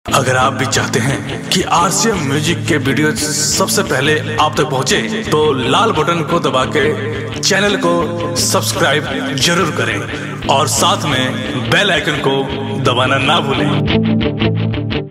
अगर आप भी चाहते हैं कि आरसीएम म्यूजिक के वीडियो सबसे पहले आप तक पहुंचे, तो लाल बटन को दबा के चैनल को सब्सक्राइब जरूर करें और साथ में बेल आइकन को दबाना ना भूलें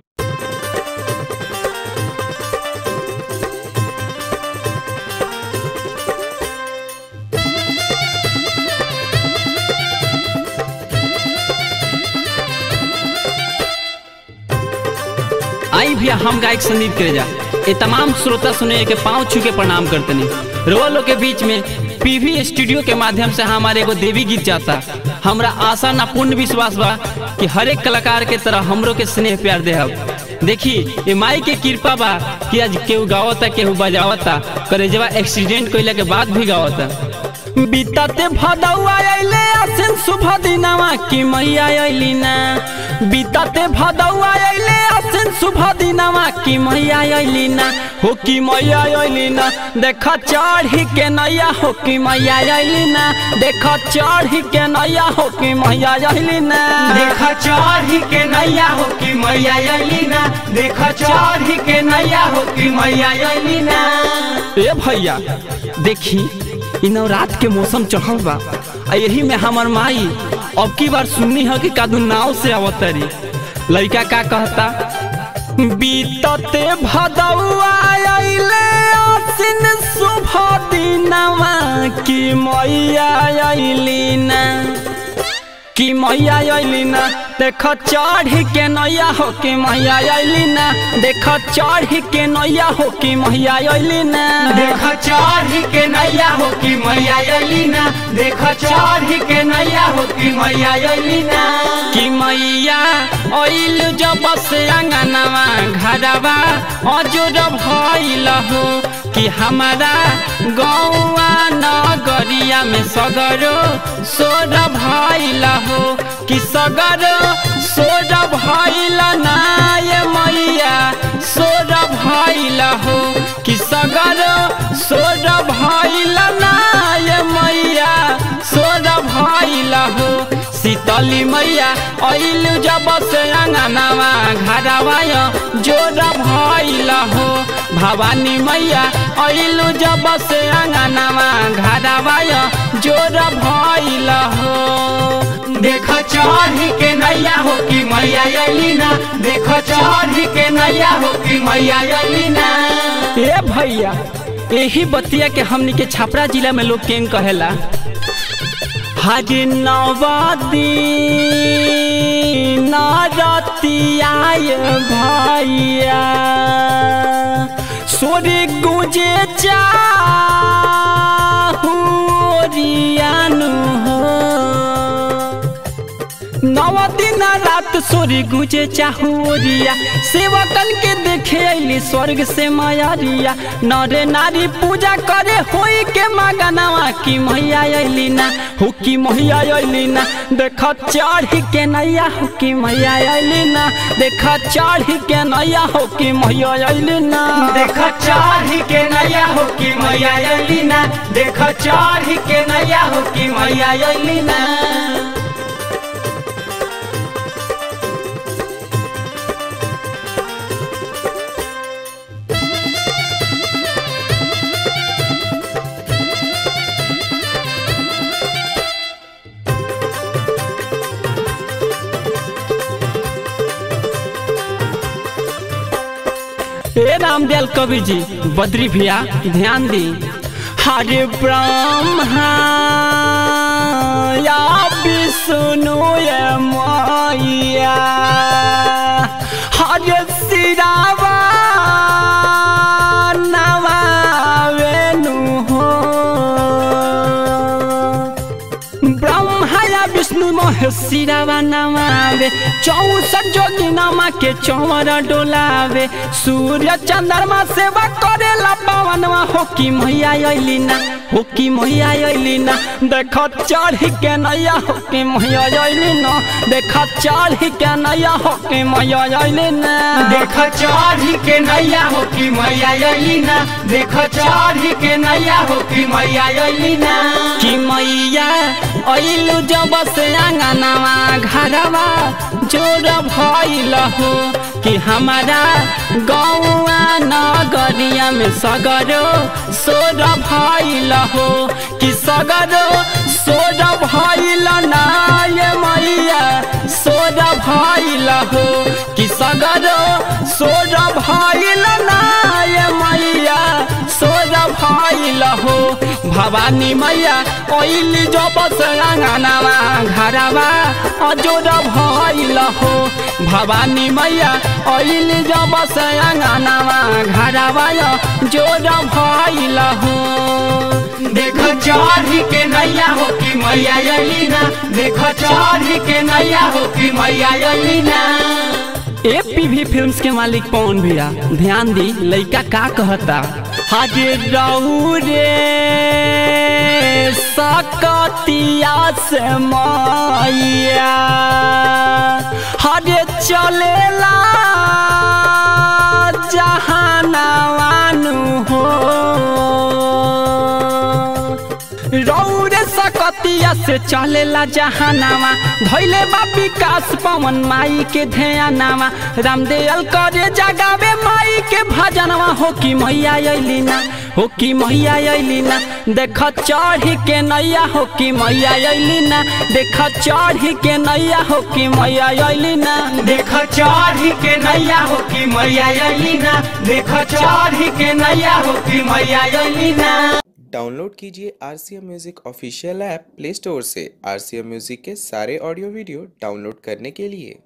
आई भैया हम गायक संदीप करेजा ये तमाम श्रोता सुने के पाँव छू के प्रणाम करते नहीं रोआ लोग के बीच में पीवी स्टूडियो के माध्यम से हमारे एगो देवी गीत जाता हमरा आशा ना पूर्ण विश्वास बा कि हर एक कलाकार के तरह हमरो के स्नेह प्यार देहब देखी ये माई के कृपा बा कि आज केहू गावता केहू बजावता करेजवा एक्सीडेंट कइला के बाद भी गावता बीताते भदौआ अइले आसिन शुभ दिनवा की मैया अइली ना बीताते भदौआ अइले आसिन शुभ दिनवा की मैया अइली ना हो की मैया अइली ना देख चढ़ी के नैया हो की मैया अइली ना देख चढ़ी के नैया हो की मैया अइली ना देख चढ़ी के नैया हो कि मैया अली ना देख चढ़ी के नैया हो कि मैया अली ना ए भैया देखी इ नवरात के मौसम चढ़ल बा आ यही में हमर माई अब की बार सुननी है कि कादू नाव से अवतरी लड़का का कहता बीतते भदौआ अइले आसिन शुभ दिनवा की मैया अइली ना कि मैया अइली ना देख चढ़ी के नैया हो कि मैया अइली ना देख चढ़ी के नैया हो कि मैया अइली ना देख चढ़ी के नैया हो कि मैया अली ना देख चढ़ी के नैया हो कि मैया अली ना कि मैया अइल जब से अंगनवा घरवा अजोर भइल हो कि हमारा गौआ नगरिया में सगरो सोर भइल हो कि सगरो सोर भइल ना ये मैया सोर भइल हो कि सगरो सोर भइल ना ये मैया सोर भइल हो शीतली मैया अइल जब से अंगनवा घरवा जोर भइल हो भवानी मैया अइल जब से अंगनवा घरवा जोर भइल हो देख चढ़ी के नैया हो कि मैया अली ना देख चढ़ी के नैया हो कि मैया अली ना ए भैया यही बतिया के हमनी के छपरा जिला में लोग केंग कहेला हाजी नवादी नारतियाय भैया सोरे गुजे चाहू हो नव दिन रात सोरी गुजे चाहुरिया सेवकन के देखे अली स्वर्ग से मायारिया नरे नारी पूजा करे होई के मगनवा की मैया अली ना हो की मैया अली ना देख चढ़ी के नैया हो की मैया अली ना देख चढ़ी के नैया हो की मैया अली ना देख चढ़ी के नैया हो कि मैया अली ना देख चढ़ी के नैया हो कि मैया अली ना हे रामदयाल कवि जी बद्री भैया ध्यान दी हरे ब्रह्मा या विष्णु ये मैया हरे सिरावा नवावेनु हो ब्रह्मा या विष्णु महेशिरावा नमावे चौसठ जोगी नमा के चौवर डोलावे सूर्य चंद्रमा सेवा करेला पवनवा हो की मैया अइली ना हो की मैया अइली ना देख चढ़ी के नैया हो की मैया अइली ना देख चढ़ी के नैया हो की मैया अइली ना देख चढ़ी के नैया हो कि मैया अली ना देख चढ़ी के नैया हो कि मैया अली ना कि मैया अइलु जब से आंगनवा घरवा जोर भइल हो कि हमारा गौआ नगरिया में सगरो सोर भइल हो कि सगरो सोर भइल ना ये मैया सोर भइल हो कि सगरो सोर भइल ना ये मैया सोर भइल हो भवानी मैया ओइली जो बस अंगनावा घरवा अजोर भइल हो भवानी मैया ओइली जो बस अंगनावा घरवा जोर भइल हो देख चढ़ी के नैया हो कि मैया अली ना देख चढ़ी के नैया हो कि मैया अली ना ए पीवी फिल्म्स के मालिक पवन भैया ध्यान दी लइका का कहता हाजे रहू रे सकतिया से मैया हरे चलेला जहानावानु हो रौरे सकतिया से चलेला जहानावा धैले बा विकास पवन माई के ध्यानावा रामदेल करे जगावे माई के भजनवा हो कि मैया अइली ना हो कि मैया अइली ना देख चढ़ी के नैया हो कि मैया अइली ना देख चढ़ी के नैया हो कि मैया अइली ना देख चढ़ी के नैया हो कि मैया अली ना देख चढ़ी के नैया हो कि मैया अली ना डाउनलोड कीजिए R C M music official app play store से आर सी एम म्यूज़िक के सारे ऑडियो वीडियो डाउनलोड करने के लिए